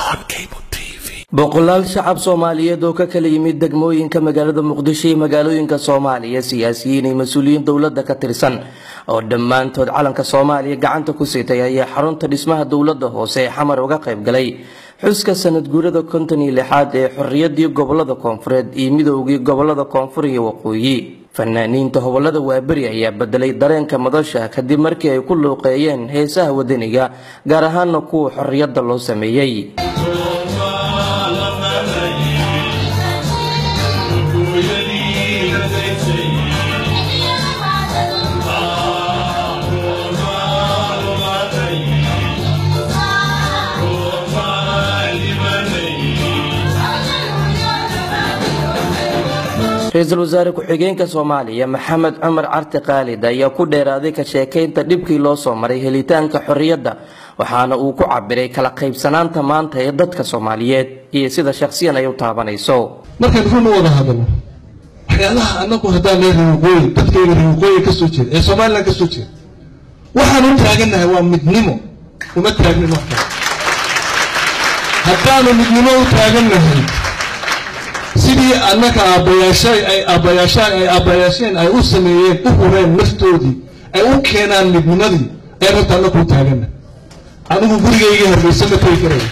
boqolaal shacab soomaaliyeed oo ka kala yimid degmooyinka magaalada muqdisho iyo magaalooyinka soomaaliya siyaasiyiin iyo mas-uuliyiin dowladda ka tirsan oo dhammaantood calanka soomaaliya gacanta ku sitay ayaa xarunta dhismaha dowladda hoose ee xamar uga qayb galay xuska sanad guurada konton iyo lixaad ee xorriyadii gobolada koonfureed iyo midoogii gobolada koonfur iyo waqooyi fanaaniinta hobolada waaberi ayaa bedelay dareenka madasha kadib markii ay ku luuqeeyeen heesaha wadaniga gaar ahaana kuwa xorriyadda loo sameeyey ra-iisul wasaare ku-xigeenka soomaaliya maxamed cumar carti khaalid ayaa ku dheeraaday ka sheekaynta dhibkii loo soo maray helitaanka xorriyadda waxaana uu ku cabiray kala qaybsanaanta maanta ee dadka soomaaliyeed iyo sida shakhsiyan ay u taabanayso markaan run u wada hadalno waxyaalaha anagu haddaan lee riwaqooyi dadkayga riwaqooyi ka soo jeeda ee somalilan ka soo jeeda waxaan u taagannahay waa midnimo uma taagnin wax kale haddaanu midnimo u taagannahay sidii annaga aabbayaashay ay aabbayaashaan ay aabbayaasheen ay u sameeyeen u hureen naftoodii ay u keenaan midnimadii ee rabta annagu u taaganna anigu gurigaygii hargeysa ma tegi karaya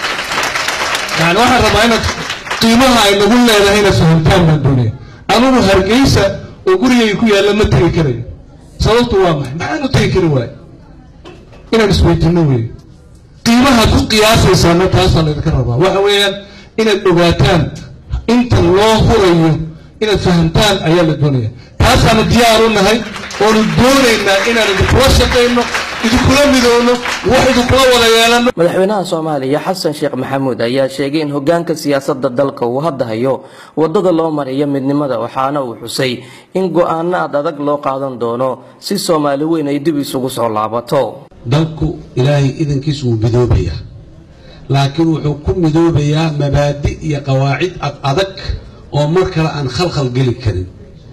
yani waxaan rabaa inaad qiimaha ay nagu leedahay inaad fahamtaan baan doonaya anigu hargeysa oo gurigayga ku yaalla ma tegi karayo sababtu waa maxay maxaan u tegi kari waayo inaan isweydiino weeye qiimahaad ku qiyaasaysaana taasaan idinka rabaa waxa weeyaan inaad ogaataan inta loo hurayo inaad fahamtaan ayaa la doonaya taasaanu diyaar u nahay oonu doonaynaa inaan idinkula shaqayno idinkula midowno wax idinkula wada yeelano madaxweynaha soomaaliya xasan sheekh maxamuud ayaa sheegay in hogaanka siyaasadda dalka uu hadda hayo wadada loo mariyo midnimada waxaana uu xusay in go-aano aad adag loo qaadan doono si soomaali weyn ay dib isugu soo laabato dalku ilaahay idankiis wuu midoobayaa laakiin wuxuu ku midoobayaa mabaadi iyo qawaacid ad adag oo mar kale aan khalkhal geli karin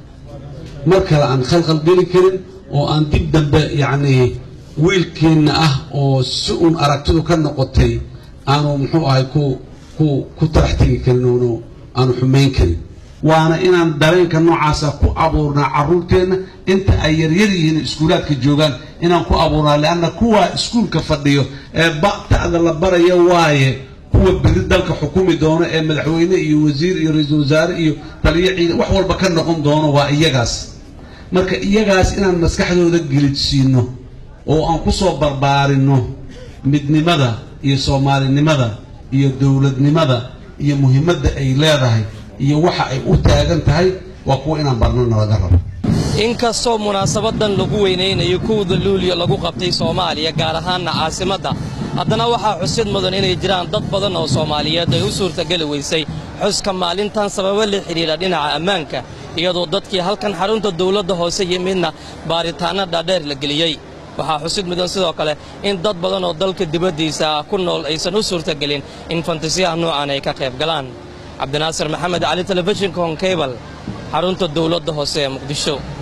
mar kale aan khalkhal geli karin oo aan dib dambe yacnii wiilkeenna ah oo si uun aragtidu ka noqotay aanu muxuu ahay ku ku ku tarax tegi karin oonu aanu xumayn karin waana inaan dareenka noocaasa ku abuurnaa carruurteenna inta ay yaryar yihiin iskuulaadka joogaan inaan ku abuurnaa leanna kuwa iskuulka fadhiyo ee ba'ta'da la baraya waaye kuwa beri dalka xukumi doono ee madaxweyne iyo wasiir iyo ra-iisul wasaare iyo taliyo ciidan wax walba ka noqon doono waa iyagaas marka iyagaas inaan maskaxdooda gelidsiino oo aan ku soo barbaarinno midnimada iyo soomaalinimada iyo dowladnimada iyo muhiimadda ay leedahay iyo waxa ay u taagan tahay waa kuwa inaan barnana laga rabo inkastoo munaasabadan lagu weynaynayo kowda luuliyo lagu qabtay soomaaliya gaar ahaanna caasimadda haddana waxaa xusid mudan inay jiraan dad badan oo soomaaliyeed ay u suurtageli weysay xuska maalintan sababo la xidhiidha dhinaca ammaanka iyadoo dadkii halkan xarunta dawladda hoose yimidna baaritaanno dhaadheer la geliyey waxaa xusid mudan sidoo kale in dad badan oo dalka dibaddiisa ku nool aysan u suurtagelin in fantasiyaha noocan ay ka qayb galaan cabdinaasir maxamed cali telefishinka honkebal xarunta dawladda hoose ee muqdisho